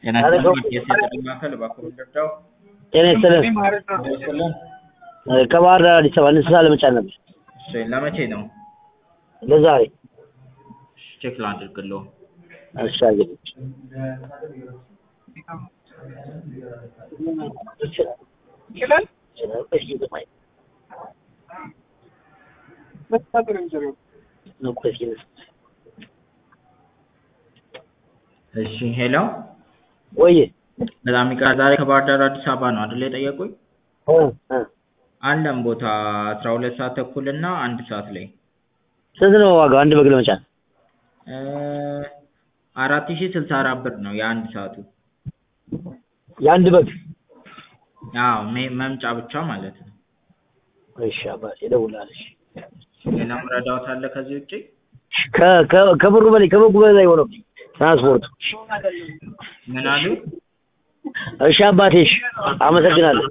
ጤና ይስጥልኝ የሴት ማዕከል እባክዎ ልርዳው? ጤና ይስጥልን። ይስጥልን። ከባህር ዳር አዲስ አበባ እንስሳ ለመጫን ነበር እሺ ለመቼ ነው? ለዛሬ። ቼክ ላድርግልዎ። እሺ አግኝ እሺ ሄሎ ወይ በጣም ይቅርታ ዛሬ ከባህር ዳር አዲስ አበባ ነው አይደል የጠየቁኝ? አለን ቦታ አስራ ሁለት ሰዓት ተኩል እና አንድ ሰዓት ላይ ስንት ነው ዋጋው አንድ በግ ለመጫን? አራት ሺህ ስልሳ አራት ብር ነው የአንድ ሰዓቱ። የአንድ በግ አዎ ሜ- መምጫ ብቻ ማለት ነው። እሺ አባቴ እደውልልሃለሁ። እሺ። ሌላም ረዳዎት አለ ከዚህ ውጪ? ከ- ከ- ከብሩ በላይ ከበጉ በላይ ሆነብኝ ትራንስፖርቱ። ምን አሉ? እሺ አባቴ እሺ፣ አመሰግናለሁ።